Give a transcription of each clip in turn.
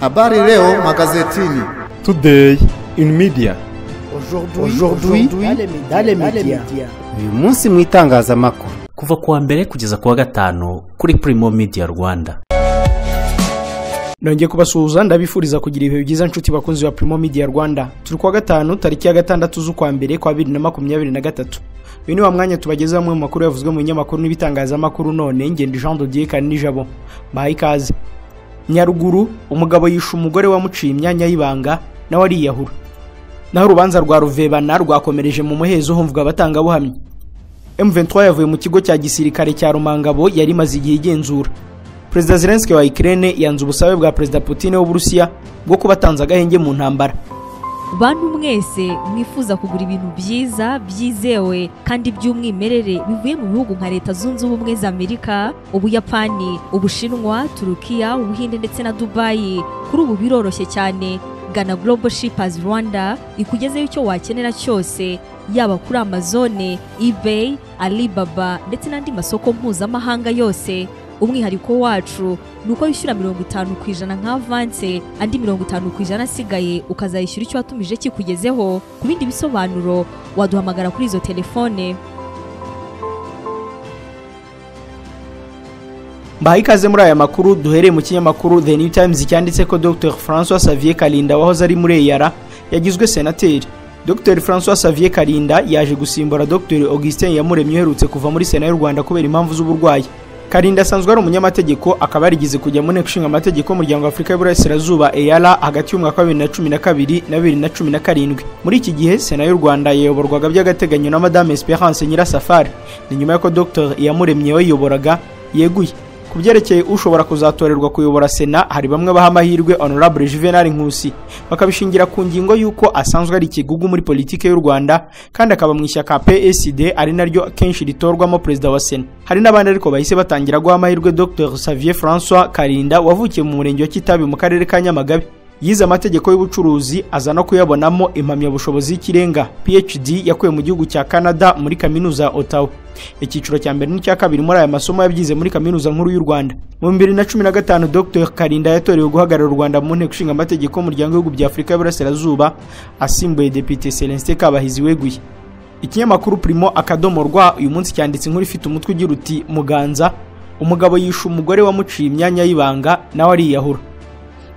Habari leo magazetini. Today in media. Aujourd'hui dans les médias. uyu munsi mu itangazamakuru kuva ku wa mbere kugeza ku wa gatanu kuri Primo Media Rwanda nongeye kubasuhuza ndabifuriza kugira ibihe byiza nshuti bakunzi ba Primo Media Rwanda turi kuwa gatanu tariki ya gatandatu z'ukwa mbere kwa bibiri na makumyabiri na gatatu uyu ni wa mwanya tubageze bamwe mu makuru yavuzwe mu binyamakuru n'ibitangazamakuru none ngenda Jean de Dieu Kanijabo mbahaye ikaze Nyaruguru umugabo yishe umugore wamuciye imyanya y'ibanga nawe ariyahura naho urubanza rwa Ruvebana rwakomereje mu muhezo humvwa abatangabuhamya M23 yavuye mu kigo cya gisirikare cya Rumangabo yari imaze igihe igenzura Perezida Zelensky wa Ukraine yanze ubusabe bwa Perezida Putin w'Uburusiya bwo kubatanza agahenge mu ntambara bantu mwese mwifuza kugura ibintu byiza byizewe kandi by'umwimerere bivuye mu bihugu nka leta zunze ubumwe za amerika ubuyapani ubushinwa turukiya ubuhinde ndetse na dubayi kuri ubu biroroshye cyane gana global shippers rwanda ikugezeho icyo wakenera cyose yaba kuri amazone ebay alibaba ndetse n'andi masoko mpuzamahanga yose umwihariko wacu ni uko wishyura mirongo itanu ku ijana nka avanse andi mirongo itanu ku ijana asigaye ukazayishyura icyo watumije kikugezeho ku bindi bisobanuro waduhamagara kuri izo telefone mbahaye ikaze muri aya makuru duhereye mu kinyamakuru The New Times cyanditse ko Dr François Xavier Kalinda wahoze ari muri EAR yagizwe senateri Dr François Xavier Kalinda yaje gusimbura Dr Augustin Iyamuremye uherutse kuva muri Sena y'u Rwanda kubera impamvu z'uburwayi Karinda asanzwe ari umunyamategeko akaba yarigeze kujya mu nteko ishinga amategeko y'umuryango wa Afurika y'Uburasirazuba EAR hagati y'umwaka wa bibiri na cumi na kabiri na bibiri na cumi na karindwi muri iki gihe sena y'u rwanda yayoborwaga by'agateganyo na madame Esperance Nyirasafari ni nyuma y'uko Dr Iyamuremye wayiyoboraga yeguye ku byerekeye ushobora kuzatorerwa kuyobora sena hari bamwe baha amahirwe honorable juvenal nkusi bakabishingira ku ngingo y'uko asanzwe ari ikigugu muri politiki y'u rwanda kandi akaba mu ishyaka psd ari naryo kenshi ritorwamo perezida wa sena hari n'abandi ariko bahise batangira guha amahirwe dr xavier francois karinda wavukiye mu murenge wa kitabi mu karere ka nyamagabe yize amategeko y'ubucuruzi aza no kuyabonamo impamyabushobozi y'ikirenga phd yakuye mu gihugu cya canada muri kaminuza ya otawa icyiciro cya mbere n'icya kabiri muri aya masomo yabyize muri kaminuza nkuru y'u rwanda mu bibiri na cumi na gatanu dr karinda yatorewe guhagararira u rwanda mu nteko ishinga amategeko y'umuryango w'ibihugu bya afurika y'uburasirazuba asimbuye depite celestin kabahizi weguye ikinyamakuru primo akadomo rwa uyu munsi cyanditse inkuru ifite umutwe ugira uti muganza umugabo yishe umugore wamuciye imyanya y'ibanga nawe ariyahura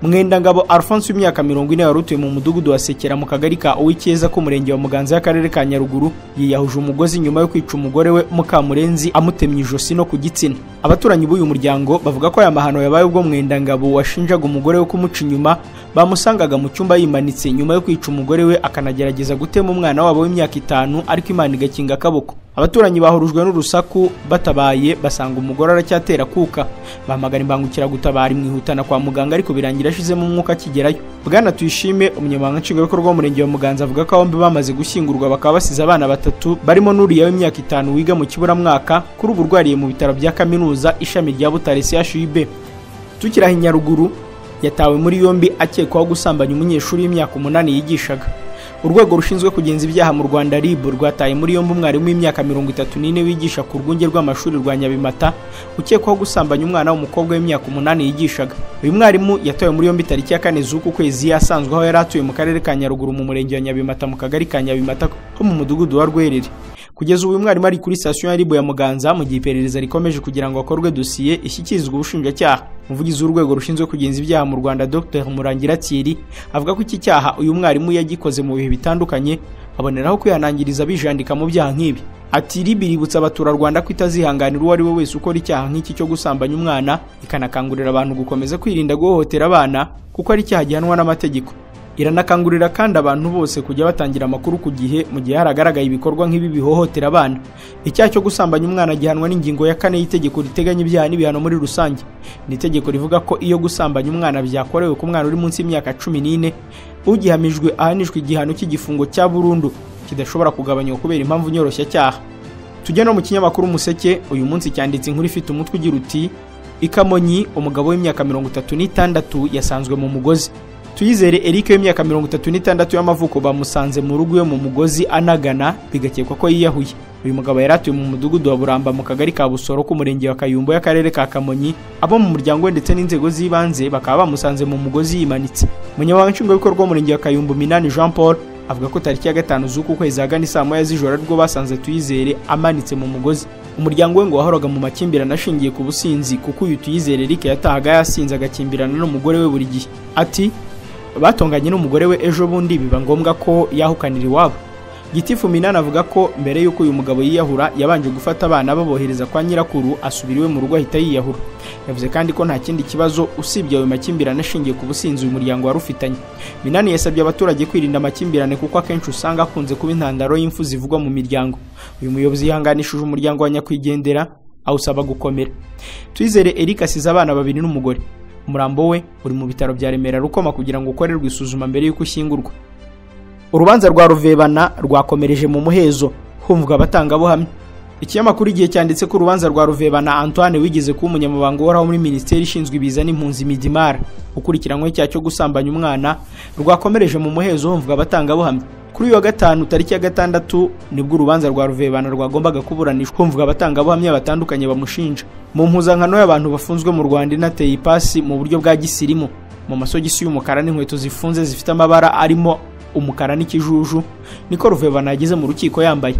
mwendangabo alphonse w'imyaka mirongo ine wari utuye mu mudugudu wa sekera mu kagari ka uw'icyeza k'umurenge wa muganza y'akarere ka nyaruguru yiyahuje umugozi nyuma yo kwica umugore we mukamurenzi amutemye ijosi no ku gitsina abaturanyi b'uyu muryango bavuga ko aya mahano yabaye ubwo mwendangabo washinjaga umugore we kumuca inyuma bamusangaga mu cyumba yimanitse nyuma yo kwica umugore we akanagerageza gutema umwana wabo w'imyaka itanu ariko imana igakinga akaboko abaturanyi bahurujwe n'urusaku batabaye basanga umugore aracyatera kuka bahamagara imbangukiragutabara imwihutana kwa muganga ariko birangira yashizemo umwuka akigerayo bwana tuyishime umunyamabanga nshingwabikorwa w'umurenge wa muganza avuga ko bombi bamaze gushyingurwa bakaba basize abana batatu barimo n'uriya w'imyaka itanu wiga mu kiburamwaka kuri ubu urwariye mu bitaro bya kaminuza ishami rya butare chub tukiraho i nyaruguru yatawe muri yombi akekwaho gusambanya umunyeshuri w'imyaka umunani yigishaga urwego rushinzwe kugenza ibyaha mu rwanda rib rwataye muri yombi umwarimu w'imyaka mirongo itatu n'ine wigisha ku rwunge rw'amashuri rwa nyabimata ukekwaho gusambanya umwana w'umukobwa w'imyaka umunani yigishaga uyu mwarimu yatawe muri yombi tariki ya kane z'uku kwezi yasanzwe aho yari atuye mu karere ka nyaruguru mu murenge wa nyabimata mu kagari ka nyabimata ho mu mudugudu wa rwerere kugeza ubu uyu mwarimu ari kuri sitasiyo ya ribu ya muganza mu gihe iperereza rikomeje kugira ngo hakorwe dosiye ishyikirizwe ubushinjacyaha umuvugizi w'urwego rushinzwe kugenza ibyaha mu rwanda dr murangira thierry avuga ko iki cyaha uyu mwarimu yagikoze mu bihe bitandukanye aboneraho kwihanangiriza bijandika mu byaha nk'ibi ati ribi iributsa abaturarwanda ko itazihanganira uwo ari we wese ukora icyaha nk'iki cyo gusambanya umwana ikanakangurira abantu gukomeza kwirinda guhohotera abana kuko ari icyaha gihanwa n'amategeko iranakangurira kandi abantu bose kujya batangira amakuru ku gihe mu gihe haragaragaye ibikorwa nk'ibi bihohotera abana icyaha cyo gusambanya umwana gihanwa n'ingingo ya kane y'itegeko riteganya ibyaha n'ibihano muri rusange ni itegeko rivuga ko iyo gusambanya umwana byakorewe ku mwana uri munsi y'imyaka cumi n'ine ugihamijwe ahanishwa igihano cy'igifungo cya burundu kidashobora kugabanywa kubera impamvu nyoroshyacyaha tujya no mu kinyamakuru umuseke uyu munsi cyanditse inkuru ifite umutwe ugira uti ikamonyi umugabo w'imyaka mirongo itatu n'itandatu yasanzwe mu mugozi tuyizere eric w'imyaka mirongo itatu n'itandatu y'amavuko bamusanze mu rugo iwe mu mugozi anagana bigakekwa ko yiyahuye uyu mugabo yari atuye mu mudugudu wa buramba mu kagari ka busoro k'umurenge wa kayumbo y'akarere ka kamonyi abo mu muryango we ndetse n'inzego z'ibanze bakaba bamusanze mu mugozi yimanitse umunyamabanga nshingwabikorwa w'umurenge wa kayumbo minani jean paul avuga ko tariki ya gatanu z'uku kwezi ahagana isaa moya z'ijoro aribwo basanze tuyizere amanitse mu mugozi umuryango we ngo wahoraga mu makimbirane ashingiye ku businzi kuko uyu tuyizere eric yatahaga yasinze agakimbirana n'umugore we buri gihe ati batonganye n'umugore we ejo bundi biba ngombwa ko yahukanira iwabo gitifu minani avuga ko mbere y'uko uyu mugabo yiyahura yabanje gufata abana babohereza kwa nyirakuru asubira iwe mu rugo ahita yiyahura yavuze kandi ko nta kindi kibazo usibye ayo makimbirane ashingiye ku businzi uyu muryango wari ufitanye minani yasabye abaturage kwirinda amakimbirane kuko akenshi usanga akunze kuba intandaro y'imfu zivugwa mu miryango uyu muyobozi yihanganishije umuryango wa nyakwigendera awusaba gukomera tuyizere eric asize abana babiri n'umugore umurambo we uri mu bitaro bya remera rukoma kugira ngo ukorerwe isuzuma mbere y'uko ushyingurwa urubanza rwa ruvebana rwakomereje mu muhezo humvwa abatangabuhamya ikinyamakuru igihe cyanditse ko urubanza rwa ruvebana antoine wigeze kuba umunyamabanga uhoraho muri minisiteri ishinzwe ibiza n'impunzi midimara ukurikiranywe icyaha cyo gusambanya umwana rwakomereje mu muhezo humvwa abatangabuhamya kuri uyu wa gatanu tariki ya gatandatu nibwo urubanza rwa ruvebana rwagombaga kuburanishwa humvwa abatangabuhamya batandukanye bamushinja mu mpuzankano y'abantu bafunzwe mu rwanda inateye ipasi mu buryo bwa gisirimu mu masogisi y'umukara n'inkweto zifunze zifite amabara arimo umukara n'ikijuju niko ruvebana yageze mu rukiko yambaye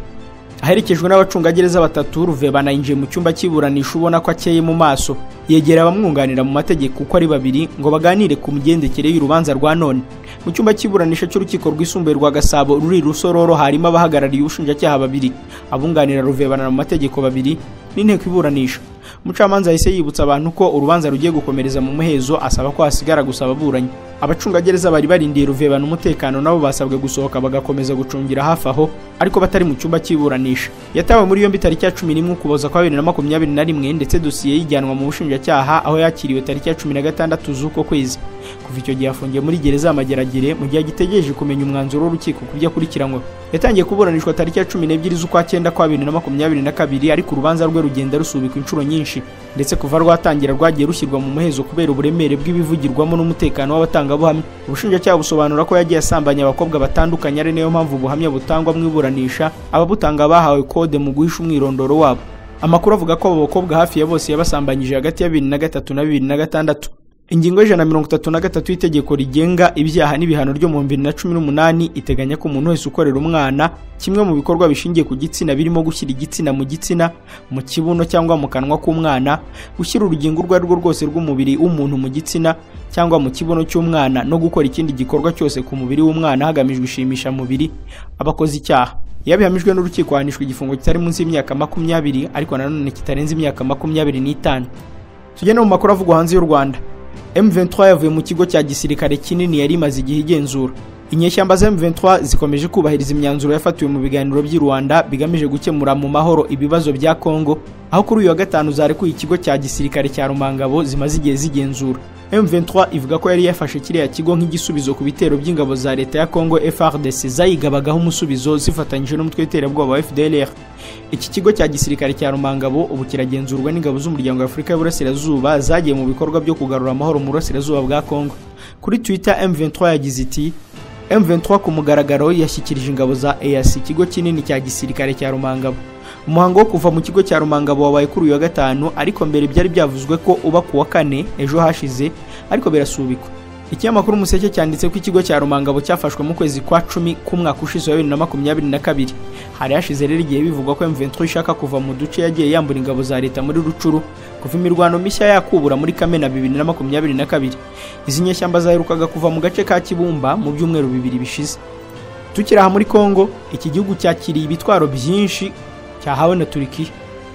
aherekejwe n'abacungagereza batatu ruvebana yinjiye mu cyumba cy'iburanisha ubona ko akeye mu maso yegera abamwunganira mu mategeko uko ari babiri ngo baganire ku migendekere y'urubanza rwa none mu cyumba cy'iburanisha cy'urukiko rwisumbuye rwa gasabo ruri rusororo harimo abahagarariye ubushinjacyaha babiri abunganira ruvebana mu mategeko babiri n'inteko iburanisha umucamanza yahise yibutsa abantu ko urubanza rugiye gukomereza mu muhezo asaba ko hasigara gusa ababuranyi abacungagereza bari barindiye ruvebana umutekano nabo basabwe gusohoka bagakomeza gucungira hafi aho ariko batari mu cyumba cy'iburanisha yatawe muri yombi tariki ya cumi n'imwe ukuboza kwa bibiri na makumyabiri na rimwe ndetse dosiye yijyanwa mu bushinjacyaha aho yakiriwe tariki ya cumi na gatandatu z'uko kwezi kuva icyo gihe afungiye muri gereza y'amageragere mu gihe agitegereje kumenya umwanzuro w'urukiko ku byo akurikiranyweho yatangiye kuburanishwa tariki ya cumi n'ebyiri z'ukwa cyenda kwa bibiri na makumyabiri na kabiri ariko urubanza rwe rugenda rusubikwa inshuro nyinshi ndetse kuva rwatangira rwagiye rushyirwa mu muhezo kubera uburemere bw'ibivugirwamo n'umutekano w'abatangabuhamya ubushinjacyaha busobanura ko yagiye asambanya abakobwa batandukanye ari nayo mpamvu ubuhamya butangwa mu iburanisha ababutanga bahawe kode mu guhisha umwirondoro wabo amakuru avuga ko abo bakobwa hafi ya bose yabasambanyije hagati ya bibiri na gatatu na bibiri na gatandatu ingingo y'ijana na mirongo itatu na gatatu y'itegeko rigenga ibyaha n'ibihano ryo mu bibiri na cumi n'umunani iteganya ko umuntu wese ukorera umwana kimwe mu bikorwa bishingiye ku gitsina birimo gushyira igitsina mu gitsina mu kibuno cyangwa mu kanwa k'umwana gushyira urugingo urwo ari rwo rwose rw'umubiri w'umuntu mu gitsina cyangwa mu kibuno cy'umwana no gukora ikindi gikorwa cyose ku mubiri w'umwana hagamijwe ishimishamubiri abakoze icyaha iyo bihamijwe n'urukiko ahanishwa igifungo kitari munsi y'imyaka makumyabiri ariko nanone kitarenze imyaka makumyabiri n'itanu tugenda mu makuru avugwa hanze y'u rwanda M23 yavuye mu kigo cya gisirikare kinini yari imaze igihe igenzura inyeshyamba za M23 zikomeje kubahiriza imyanzuro yafatiwe mu biganiro by'i Rwanda bigamije gukemura mu mahoro ibibazo bya Kongo aho kuri uyu wa gatanu zarekuye ikigo cya gisirikare cya Rumangabo zimaze igihe zigenzura M23 ivuga ko yari yafashe kiriya kigo nk'igisubizo ku bitero by'ingabo za leta ya Congo FARDC zayigabagaho umusubizo zifatanyije n'umutwe w'iterabwoba wa FDLR iki kigo cya gisirikare cya Rumangabo ubu kiragenzurwa n'ingabo z'umuryango w'Afurika y'Uburasirazuba zagiye mu bikorwa byo kugarura amahoro mu burasirazuba bwa Congo kuri Twitter M23 yagize iti M23 ku mugaragaro yashyikirije ingabo za EAC ikigo kinini cya gisirikare cya Rumangabo umuhango wo kuva mu kigo cya rumangabo wabaye kuri uyu wa gatanu ariko mbere byari byavuzwe ko uba ku wa kane ejo hashize ariko birasubikwa ikinyamakuru umuseke cyanditse ko ikigo cya rumangabo cyafashwe mu kwezi kwa cumi k'umwaka ushize wa bibiri na makumyabiri na kabiri hari hashize rero igihe bivugwa ko M23 ishaka kuva mu duce yagiye yambura ingabo za leta muri rucuru kuva imirwano mishya yakubura muri kamena bibiri na makumyabiri na kabiri izi nyeshyamba zaherukaga kuva mu gace ka kibumba mu byumweru bibiri bishize tukiri aha muri kongo iki gihugu cyakiriye ibitwaro byinshi cyahawe na Turikiya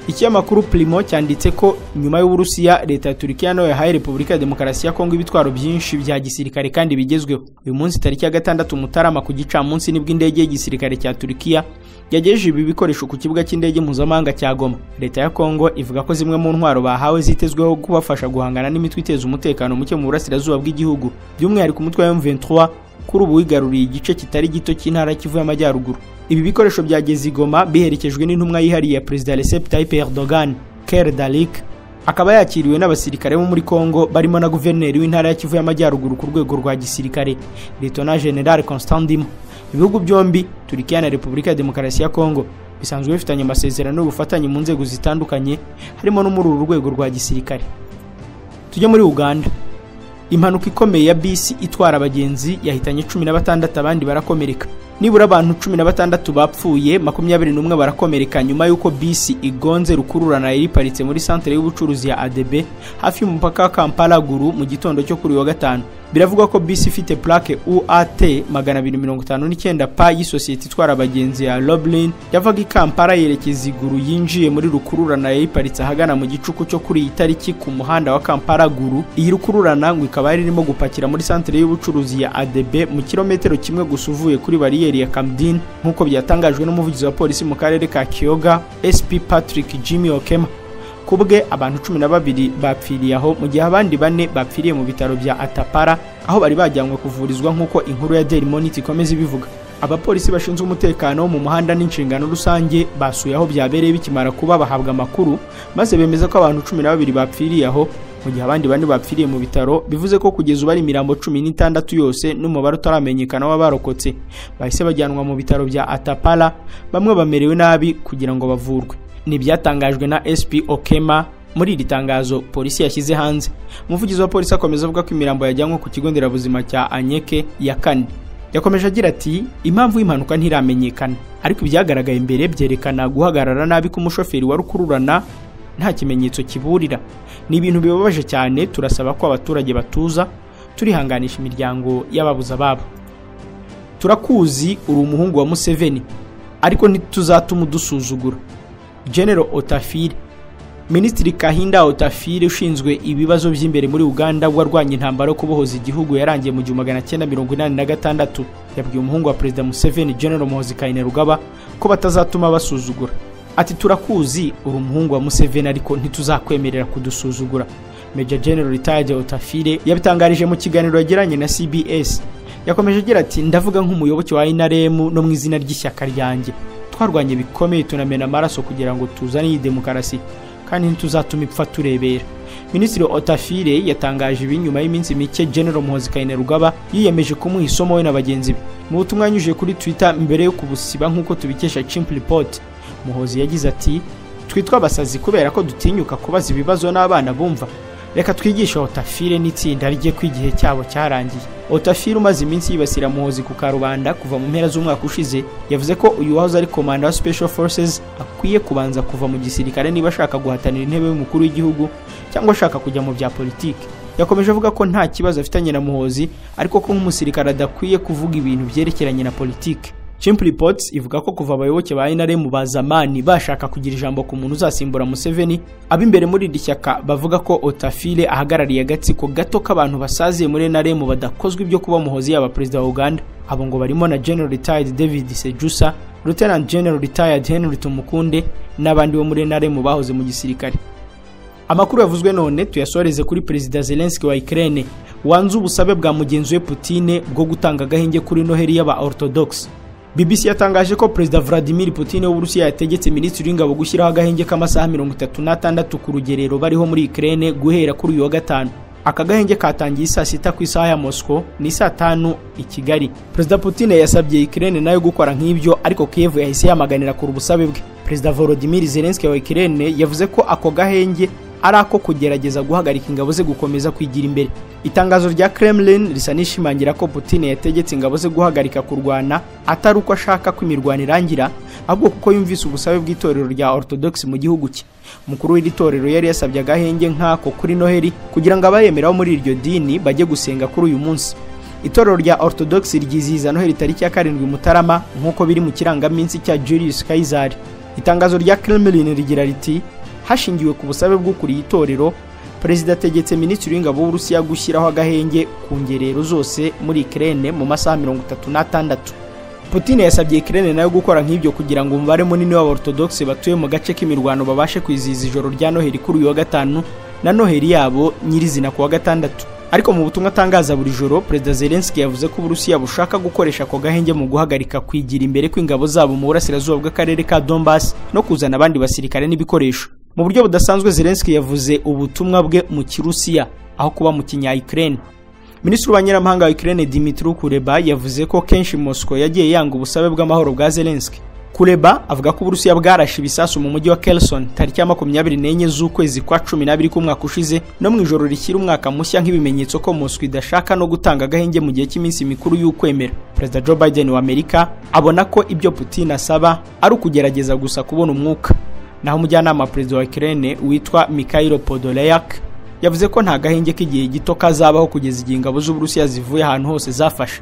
ikinyamakuru Primo cyanditse ko nyuma y'Uburusiya leta ya Turikiya nayo yahaye Repubulika ya Demokarasi ya Kongo ibitwaro byinshi bya gisirikare kandi bigezweho uyu munsi tariki ya gatandatu Mutarama ku gicamunsi nibwo indege y'igisirikare cya Turikiya yagejeje ibi bikoresho ku kibuga cy'indege mpuzamahanga cya Goma leta ya Kongo ivuga ko zimwe mu ntwaro bahawe zitezweho kubafasha guhangana n'imitwe iteza umutekano muke mu burasirazuba bw'igihugu by'umwihariko umutwe wa M23 kuri ubu wigaruriye igice kitari gito cy'intara y'Ikivu y'Amajyaruguru ibi bikoresho byageze i Goma biherekejwe n'intumwa yihariye ya Perezida Recep Tayyip Erdogan Ker Dalik akaba yakiriwe n'abasirikare bo muri Congo barimo na guverineri w'intara ya Kivu y'Amajyaruguru ku rwego rwa gisirikare Lieutenant General Constant Ndimo ibihugu byombi Turkiya na Repubulika ya Demokarasi ya Congo bisanzwe bifitanye amasezerano y'ubufatanye mu nzego zitandukanye harimo no muri uru rwego rwa gisirikare tujye muri Uganda impanuka ikomeye ya bisi itwara abagenzi yahitanye cumi na batandatu abandi barakomereka nibura abantu cumi na batandatu bapfuye makumyabiri n'umwe barakomereka nyuma y'uko bisi igonze rukururana yari iparitse muri santere y'ubucuruzi ya adebe hafi y'umupaka wa kamparaguru mu gitondo cyo kuri uyu wa gatanu biravugwa ko bisi ifite plaque uat magana abiri mirongo itanu n'icyenda pa y'isosiyete itwara abagenzi ya roblin yavaga i kampala yerekeza iguru yinjiye muri rukururana yari iparitse ahagana mu gicuku cyo kuri iyi tariki ku muhanda wa kamparaguru iyi rukururana ngo ikaba yari irimo gupakira muri santere y'ubucuruzi ya adebe mu kilometero kimwe gusa uvuye kuri bariyeri ya kamdin nk'uko byatangajwe n'umuvugizi wa polisi mu karere ka kiyoga sp patrick jimmy okema ku bwe abantu cumi na babiri bapfiriye aho mu gihe abandi bane bapfiriye mu bitaro bya atapara aho bari bajyanwe kuvurizwa nk'uko inkuru ya daily monitor ikomeza ibivuga abapolisi bashinzwe umutekano wo mu muhanda n'inshingano rusange basuye aho byabereye bikimara kuba bahabwa amakuru maze bemeza ko abantu cumi na babiri bapfiriye aho mu gihe abandi bane bapfiriye mu bitaro bivuze ko kugeza ubu ari imirambo cumi n'itandatu yose n'umubare utaramenyekana w'abarokotse bahise bajyanwa mu bitaro bya atapara bamwe bamerewe nabi kugira ngo bavurwe ntibyatangajwe na sp okema muri iri tangazo polisi yashyize hanze umuvugizi wa polisi akomeza avuga ko imirambo yajyanywe ku kigo nderabuzima cya anyeke ya kane yakomeje agira ati impamvu y'impanuka ntiramenyekana ariko ibyagaragaye imbere byerekana guhagarara nabi k'umushoferi wari ukururana nta kimenyetso kiburira ni ibintu bibabaje cyane turasaba ko abaturage batuza turihanganisha imiryango y'ababuze ababo turakuzi uri umuhungu wa museveni ariko ntituzatuma udusuzugura General Otafire Minisitiri Kahinda Otafire ushinzwe ibibazo by'imbere muri Uganda warwanye intambara yo kubohoza igihugu yarangiye mu gihumbi magana cyenda mirongo inani na gatandatu yabwiye umuhungu wa Perezida Museveni General Muhoozi Kainerugaba ko batazatuma basuzugura ati turakuzi uri umuhungu wa Museveni ariko ntituzakwemerera kudusuzugura Major General Retired Otafire yabitangarije mu kiganiro yagiranye na CBS yakomeje agira ati ndavuga nk'umuyoboke wa NRM no mu izina ry'ishyaka ryanjye twarwanye bikomeye tunamena amaraso kugira ngo tuzane iyi demokarasi kandi ntituzatuma ipfa turebera minisitiri otafire yatangaje ibi nyuma y'iminsi mike general muhozi kainerugaba yiyemeje kumuha isomo we na bagenzi be mu butumwa yanyujije kuri twitter mbere yo kubusiba nk'uko tubikesha chimp report muhozi yagize ati twitwa abasazi kubera ko dutinyuka kubaza ibibazo n'abana bumva reka twigishe otafire n'itsinda rye ko igihe cyabo cyarangiye otafire umaze iminsi yibasira muhozi ku karubanda kuva mu mpera z'umwaka ushize yavuze ko uyu wahoze ari komanda wa special forces akwiye kubanza kuva mu gisirikare niba ashaka guhatanira intebe y'umukuru w'igihugu cyangwa ashaka kujya mu bya politiki yakomeje avuga ko nta kibazo afitanye na muhozi ariko ko nk'umusirikare adakwiye kuvuga ibintu byerekeranye na politiki Chimp Reports ivuga ko kuva abayoboke ba NRM ba zamani bashaka kugira ijambo ku muntu uzasimbura Museveni abimbere muri iri shyaka bavuga ko Otafile ahagarariye agatsiko gato k'abantu basaziye muri NRM badakozwe ibyo kuba muhozi yaba perezida wa Uganda abo ngo barimo na General Retired David Sejusa Lieutenant General Retired Henry Tumukunde n'abandi bo muri NRM bahoze mu gisirikare amakuru yavuzwe none tuyasoreze kuri perezida Zelensky wa Ukraine wanze ubusabe bwa mugenzi we Putine bwo gutanga agahenge kuri Noheli y'aba Orthodox BBC yatangaje ko Perezida Vladimir Putin w'Uburusiya yategetse Minisitiri w'Ingabo gushyiraho agahenge k'amasaha mirongo itatu n'atandatu ku rugerero bariho muri Ukraine guhera kuri uyu wa gatanu aka gahenge katangiye saa sita ku isaha ya Moscow ni saa tanu i Kigali Perezida Putin yasabye Ukraine nayo gukora nk'ibyo ariko Kiev yahise yamaganira kuri ubusabe bwe Perezida Volodymyr Zelensky wa Ukraine yavuze ko ako gahenge ari ako kugerageza guhagarika ingabo ze gukomeza kwigira imbere itangazo rya kremlin risa n'ishimangira ko putin yategetse ingabo ze guhagarika kurwana atari uko ashaka ko imirwano irangira ahubwo kuko yumvise ubusabe bw'itorero rya orthodox mu gihugu cye umukuru w'iri torero yari yasabye agahenge nk'ako kuri noheli kugira ngo abayemeraho muri iryo dini bajye gusenga kuri uyu munsi itorero rya orthodox ryizihiza noheli tariki ya karindwi mutarama nk'uko biri mu kirangaminsi cya julius kaisari itangazo rya kremlin rigira riti hashingiwe ku busabe bw'ukuriye itorero perezida ategetse minisitiri w'ingabo w'uburusiya gushyiraho agahenge ku ngerero zose muri ikirere mu masaha mirongo itatu n'atandatu putin yasabye ikirere nayo gukora nk'ibyo kugira ngo umubare munini w'abortodogisi batuye mu gace k'imirwano babashe kwizihiza ijoro rya noheli kuri uyu wa gatanu na noheli yabo nyirizina ku wa gatandatu ariko mu butumwa atangaza buri joro perezida zelensky yavuze ko uburusiya bushaka gukoresha ako gahenge mu guhagarika kwigira imbere kw'ingabo zabo mu burasirazuba bw'akarere ka donbass no kuzana abandi basirikare n'ibikoresho mu buryo budasanzwe Zelensky yavuze ubutumwa bwe mu Kirusiya aho kuba mu kinya-Ukraine Minisitiri w'Abanyamahanga wa Ukraine Dmitry Kuleba yavuze ko kenshi Moscow yagiye yanga ubusabe bw'amahoro bwa Zelensky Kuleba avuga ko Uburusiya bwarashe ibisasu mu mujyi wa Kherson tariki ya makumyabiri n'enye z'ukwezi kwa cumi n'abiri k'umwaka ushize no mu ijoro rishyira umwaka mushya nk'ibimenyetso ko Moscow idashaka no gutanga agahenge mu gihe cy'iminsi mikuru y'ukwemera Perezida Joe Biden wa Amerika abona ko ibyo Putin asaba ari ukugerageza gusa kubona umwuka naho umujyanama wa perezida wa Ukraine witwa Mikhailo Podolyak yavuze ko nta gahenge k'igihe gito kazabaho kugeza igihe ingabo z'Uburusiya zivuye ahantu hose zafashe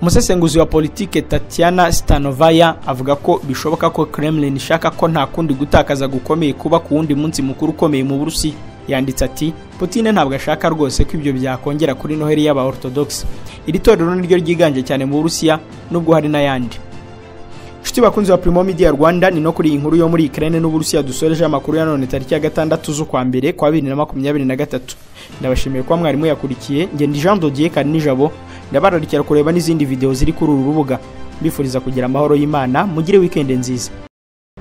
umusesenguzi wa politike Tatiana Stanovaya avuga ko bishoboka ko Kremlin ishaka ko nta kundi gutakaza gukomeye kuba ku wundi munsi mukuru ukomeye mu Burusiya yanditse ati Putin ntabwo ashaka rwose ko ibyo byakongera kuri Noheli y'aba Orthodox iri torero niryo ryiganje cyane mu Burusiya nubwo hari n'ayandi Inshuti bakunzi wa Primo Media Rwanda ni no kuri iyi nkuru yo muri Ukraine n'Uburusiya dusoreje amakuru ya none tariki ya gatandatu z'ukwa mbere kwa 2023. Ndabashimiye kuba mwarimu yakurikiye, nge ndi Jean Dodier Karinijabo, ndabararikira kureba n'izindi video ziri kuri uru rubuga. Mbifuriza kugira amahoro y'Imana, mugire weekend nziza.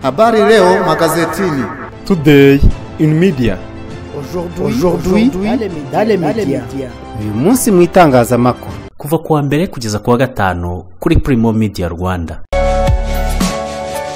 Habari leo magazetini. Today in media. Aujourd'hui, dans les médias. uyu munsi mu itangazamakuru kuva kuwa mbere kugeza kuwa gatanu kuri Primo Media Rwanda